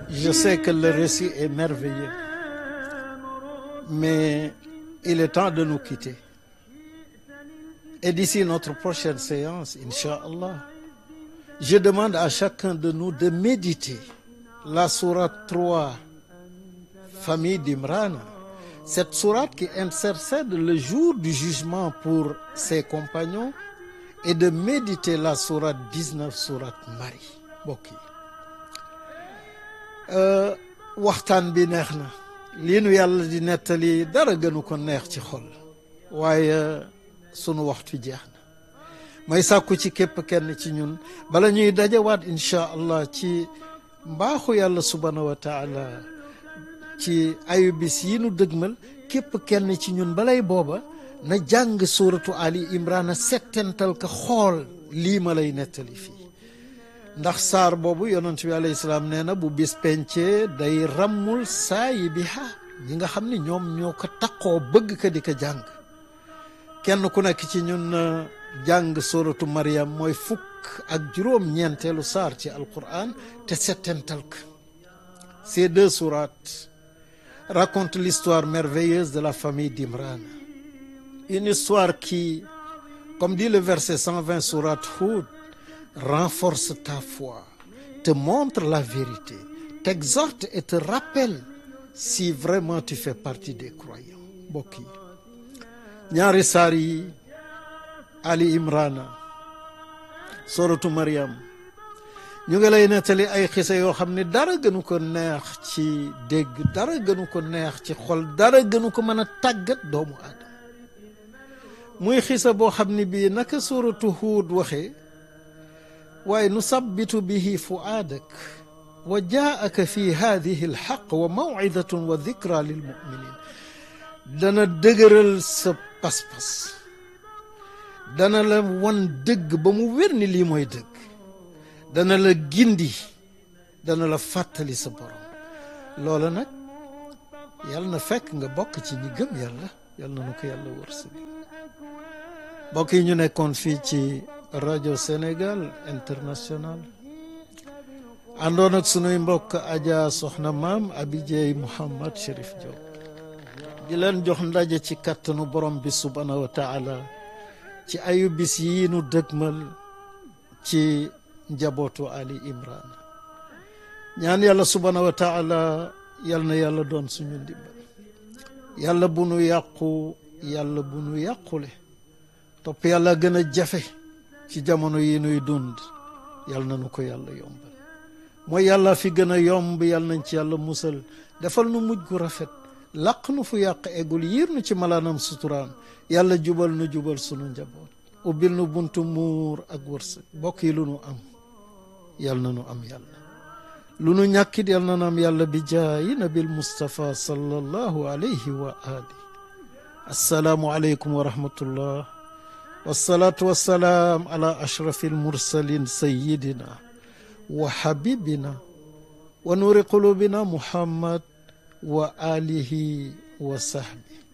Je sais que le récit est merveilleux, mais il est temps de nous quitter. Et d'ici notre prochaine séance, Inch'Allah, je demande à chacun de nous de méditer la sourate 3, famille d'Imran, cette sourate qui intercède le jour du jugement pour ses compagnons, et de méditer la sourate 19, sourate Marie mbokk yi waxtaan bi neex na lii nu yàlla di nettali dara gënu ko neex ci xol waaye sunu waxtu jeex na may sàkku ci képp kenn ci ñun bala ñuy dajawaat incha allah ci mbaaxu yàlla subhanahu wa taala ci ayu bis yi nu dëgmal képp kenn ci ñun balay booba na jàng suuratu ali imrana settental ka xool lii ma lay nettali fii ndax saar boobu yonent bi alayhi salaam nee na bu bis pencee day rammul saayi bi ha ñi nga xam ni ñoom ñoo ko taqoo bëgg ka di ko jàng kenn ku nekk ci ñun jàng suuratu Maryam mooy fukk ak juróom ñeenteelu saar ci alquran te settental ka ces deux sourates racontent l'histoire merveilleuse de la famille d'Imran une histoire qui comme dit le verset 120 sourate Hud renforce ta foi te montre la vérité t'exhorte et te rappelle si vraiment tu fais partie des croyants mbokk yi ñaari saar yi Ali Imrana suratu Maryam ñu ngi lay nettali ay xisa yoo xam ne dara gënu ko neex ci dégg dara gënu ko neex ci xol dara gënu ko mën a tàggat doomu aadama muy xisa boo xam ne bii naka suratu Huud waxee waaye nu sabbitu bihi fuaadak wa jaaka fi hadihi alxaq wa mawidatun wa dikra lilmuminin dana dëgëral sa pas-pas dana la wan dëgg ba mu wér ni lii mooy dëgg dana la gindi dana la fàttali sa borom loola nag yàlla na fekk nga bokk ci ñi gëm yàlla yàlla na nu ko yàlla wërsëg mbokk yi ñu nekkoon fii ci rajo Sénégal international àndoon ak sunuy mbokk Adja Soxna Maam Abidjey Mouhamad Chérif Diop di leen jox ndaje ci kattanu borom bi subhaanahu wa taala ci ayu bis yi nu dëgmal ci njabootu Ali Imran ñaan yàlla subhaanahu wa taala yal na yàlla doon suñu ndimbal yàlla bu nu yàqu yàlla bu nu yàqule topp yàlla gën a jafe ci jamono yi nuy dund yal na nu ko yàlla yombal mooy yàlla fi gën a yomb yal nañ ci yàlla musal defal nu mujj gu rafet laq nu fu yàq eggul yiir nu ci malaanam suturaam yàlla jubal nu jubal sunu njaboot ubbil nu buntu muur ak wërsëg bokk yi lu nu am yal na nu am yàlla lu nu ñàkkit yal na nu am yàlla bi jaayi nabil Mustafa sallallahu alayhi wa ali assalaamu aleykum wa rahmatullah wasalaatu wasalaam ala ashrafi almursalin sayidina wa habibina wa nuuri qulubina muhammad wa alihi wa sahbi